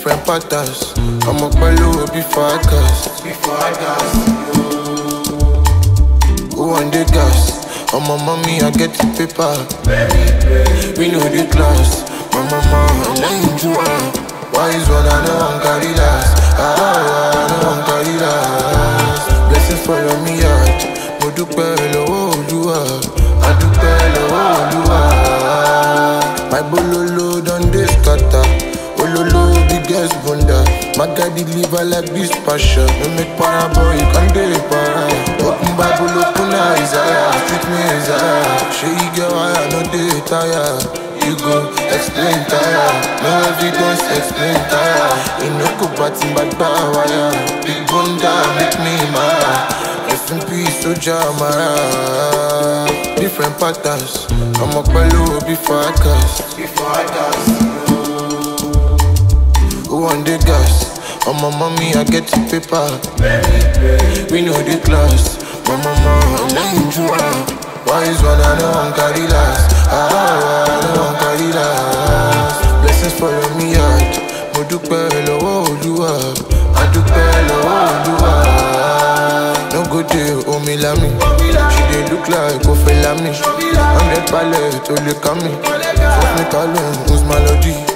different patterns. I'm up low before I cast. Before I cast. Who want the gas? On my mommy, I get the paper. We know the class. My mama, I lane to her. Wise one, I know I'm carry last. Ah, I know I'm carry last. Blessings follow me out. Mo dúpẹ́ lọ́wọ́ Olúwa. A dúpẹ́ lọ́wọ́ Olúwa. My bololo don dey scatter. Ololo biggest bunda. My guy deliver like this passion. No make para boy, you can dey para. Open Bible, open Isaiah. Treat me Isaiah. Shey you get why I no dey tire. You go explain tire. No evidence, explain tire. You no go batting back by wire. Big bunda make me mad. Rest in peace, Soja Mara. Different patterns. I'm up low before I cast. Before I cast. Who want the gas? On my mommy, I get the paper. We know the class. My mama, I lane to her. Wise one, I know I'm carry last. Ah, I know I'm carry last. Blessings follow me out. Mo dúpẹ́ lọ́wọ́ Olúwa. A dúpẹ́ lọ́wọ́ Olúwa. No go dey omi lami. She dey look like Kofe Lami. Hundred palẹ̀ tó lè ká mi. Fọ́fún mi kálọ̀ ń melody.